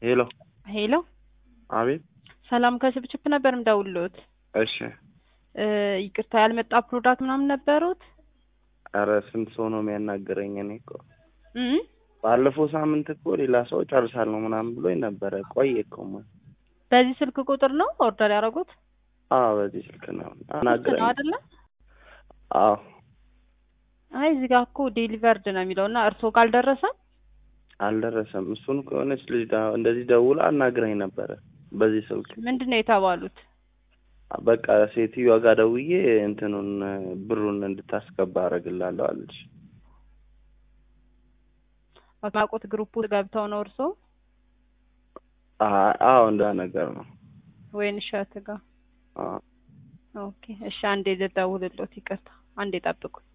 ሄሎ ሄሎ አቤት። ሰላም ከችፕችፕ ነበር ምደውልሎት። እሺ። እ ይቅርታ ያልመጣ ፕሮዳክት ምናምን ነበሩት? ኧረ ስንት ሰው ነው የሚያናገረኝ? እኔ እኮ እ ባለፈው ሳምንት እኮ ሌላ ሰው ጨርሳለሁ ምናምን ብሎኝ ነበረ። ቆየ እኮ ማ- በዚህ ስልክ ቁጥር ነው ኦርደር ያደረጉት? አዎ በዚህ ስልክ ነው ስልክ ነው አናገረኝ። አይደለ? አዎ አይ እዚህ ጋር እኮ ዴሊቨርድ ነው የሚለው እና እርስዎ ጋር አልደረሰም? አልደረሰም። እሱን ከሆነች ልጅ ዳ- እንደዚህ ደውላ አናግረኝ ነበረ በዚህ ስልክ። ምንድን ነው የተባሉት? በቃ ሴትዮዋ ጋር ደውዬ እንትኑን ብሩን እንድታስገባ አደርግላለሁ አለች። ማቆት ግሩፕ ውስጥ ገብተው ነው እርስዎ አ- አዎ እንዳ ነገር ነው። ወይን እሸት ጋር? አዎ ኦኬ እሺ፣ አንዴ ልደውልሎት። ይቅርታ አንዴ ጠብቁኝ።